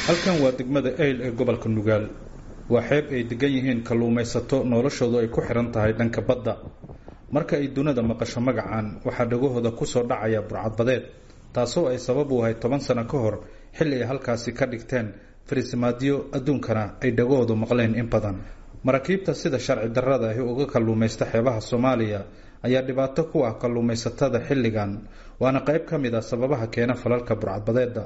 halkan waa degmada eyl ee gobolka nugaal waa xeeb ay degan yihiin kalluumaysato noloshoodu ay ku xihan tahay dhanka badda marka ay dunida maqasho magacan waxaa dhagahooda kusoo dhacaya burcadbadeed taasoo ay sabab u ahay toban sano ka hor xilli ay halkaasi ka dhigteen farisimaadyo adduunkana ay dhagahoodu maqleen in badan maraakiibta sida sharci darrada ahi uga kalluumaysta xeebaha soomaaliya ayaa dhibaato ku ah kalluumaysatada xilligan waana qayb ka mid ah sababaha keena falalka burcadbadeedda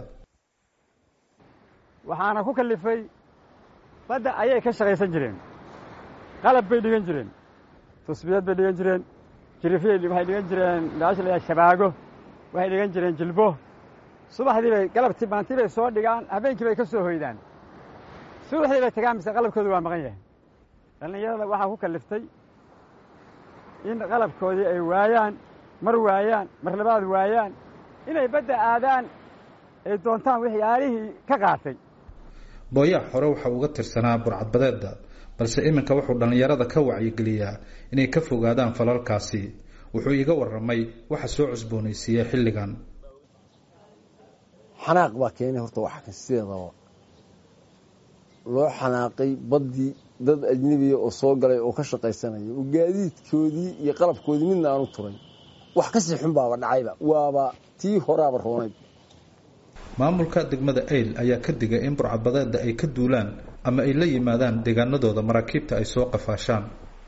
waxaana ku kallifay badda ayay ka shaqaysan jireen qalab bay dhigan jireen tusbiyad bay dhigan jireen jirifyay waxay dhigan jireen meesha la yidhaha shabaago waxay dhigan jireen jilbo subaxdii bay galabtii maantii bay soo dhigaan habeenkii bay ka soo hoydaan subaxdii bay tagaan mise qalabkoodu waa maqan yahay dhallinyarada waxaa ku kalliftay in qalabkoodii ay waayaan mar waayaan mar labaad waayaan inay badda aadaan ay doontaan waxyaalihii ka qaatay booyaha hore waxa uga tirsanaa burcadbadeedda balse iminka wuxuu dhallinyarada ka wacyigeliyaa inay ka fogaadaan falalkaasi wuxuu iiga warramay waxa soo cusboonaysiiyey xilligan xanaaq baa keenay horta waxa kan sideedaba loo xanaaqay baddii dad ajnebiya oo soo galay oo ka shaqaysanaya oo gaadiidkoodii iyo qalabkoodii midna aanu turay wax ka sii xun baaba dhacayba waaba tii horaaba roonayd maamulka degmada eyl ayaa ka digay in burcadbadeedda ay ka duulaan ama ay la yimaadaan deegaanadooda maraakiibta ay soo qafaashaan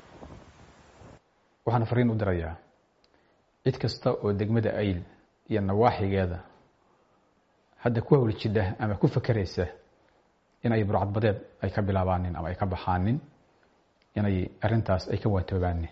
waxaan fariin u dirayaa cid kasta oo degmada ayl iyo nawaaxigeeda hadda ku howljidha ama ku fakeraysa in ay burcadbadeed ay ka bilaabaanin ama ay ka baxaanin inay arintaas ay ka waatoobaanin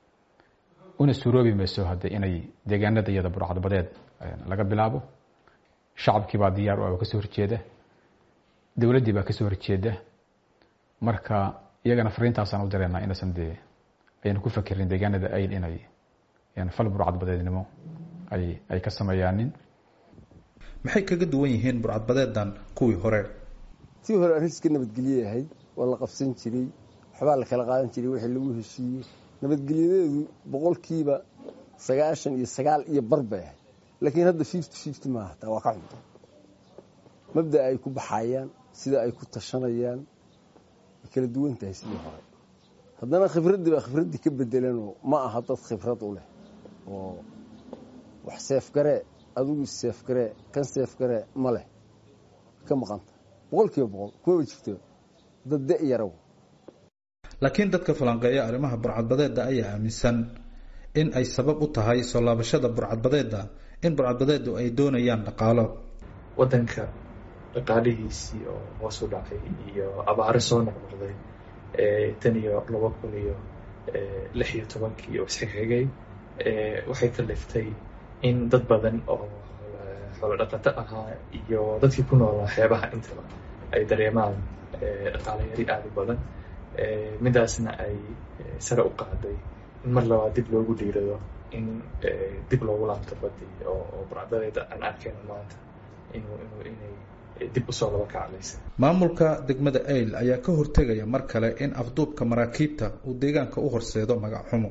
una suuroobi mayso hadde inay deegaanada iyada burcadbadeed laga bilaabo shacabkii baa diyaar u ah oo kasoo horjeeda dowladdii baa kasoo horjeeda marka iyagana fariintaasaan u dareennaa inaysan dee ayna ku fakerin deegaanada ayl inay fal burcadbadeednimo ay ay ka sameeyaanin maxay kaga duwan yihiin burcadbadeedan kuwii hore tii hore arrin iska nabadgelye ahayd waa la qabsan jiray waxbaa la kala qaadan jiray wixii lagu heshiiyey nabadgelyadeedu boqolkiiba sagaashan iyo sagaal iyo bar bay ahayd laakiin hadda fifty fifty maaha taa waa ka cunta mabda ay ku baxayaan sida ay ku tashanayaan way kala duwan tahay sidii hore haddana khibraddii baa khibraddii ka bedelanoo ma aha dad khibrad u leh oo wax seefgaree adigu seefgaree kan seefgaree ma leh ka maqanta boqol kiiba boqol kumaba jirto dad de yarow laakiin dadka falanqeeya arrimaha burcadbadeedda ayaa aaminsan in ay sabab u tahay soo laabashada burcadbadeedda in burcadbadeedu ay doonayaan dhaqaalo waddanka dhaqaalihiisii oo hoos u dhacay iyo abaaro soo noqnoqday tan iyo laba kun iyo lix iyo tobankii oo isxigxigay waxay kaliftay in dad badan oo xoolo dhaqato ahaa iyo dadkii ku noolaa xeebaha intaba ay dareemaan dhaqaalo yari aada u badan midaasna ay sare u qaaday in mar labaad dib loogu dhiirado in dib loogu laabto badii oo burcadadeeda aan arkayno maanta inuu inuu inay dib usoo laba kaclaysa maamulka degmada eyl ayaa ka hortegaya mar kale in afduubka maraakiibta uu deegaanka u horseedo magac xumo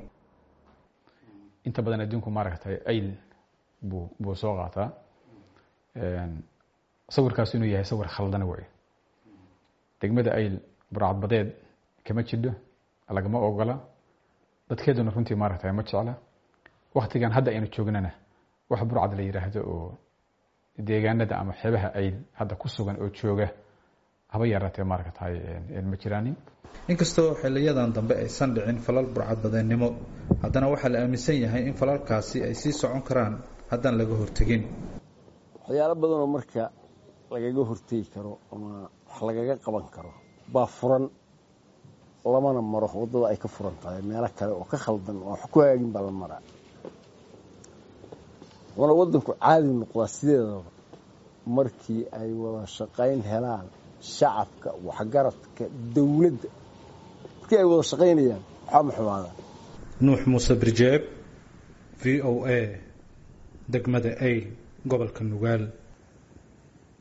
inta badan adduunku maaragtay ayl buu buu soo qaataa sawirkaas inuu yahay sawir khaldan wey degmada ayl burcadbadeed kama jidho lagama ogola dadkeeduna runtii maaragtay ma jecla waktigan hadda aynu joognana wax burcad la yidhaahdo oo deegaanada ama xeebaha ayl hadda ku sugan oo jooga haba yaraatee maaragtay ma jiraanin inkastoo xiliyadan dambe aysan dhicin falal burcadbadeennimo haddana waxaa la aaminsan yahay in falalkaasi ay sii socon karaan haddaan laga hortegin waxyaalo badanoo marka lagaga hortegi karo ama wax lagaga qaban karo baa furan lamana maro waddada ay ka furan tahay meelo kale oo ka khaldan oo wax ku hagaagin baa la maraa wana waddanku caadi noqdaa sideedaba markii ay wada shaqayn helaan shacabka waxgaradka dowladda markii ay wada shaqaynayaan waxaa ma xumaadaan nuux muuse birjeeb v o a degmada eyl gobolka nugaal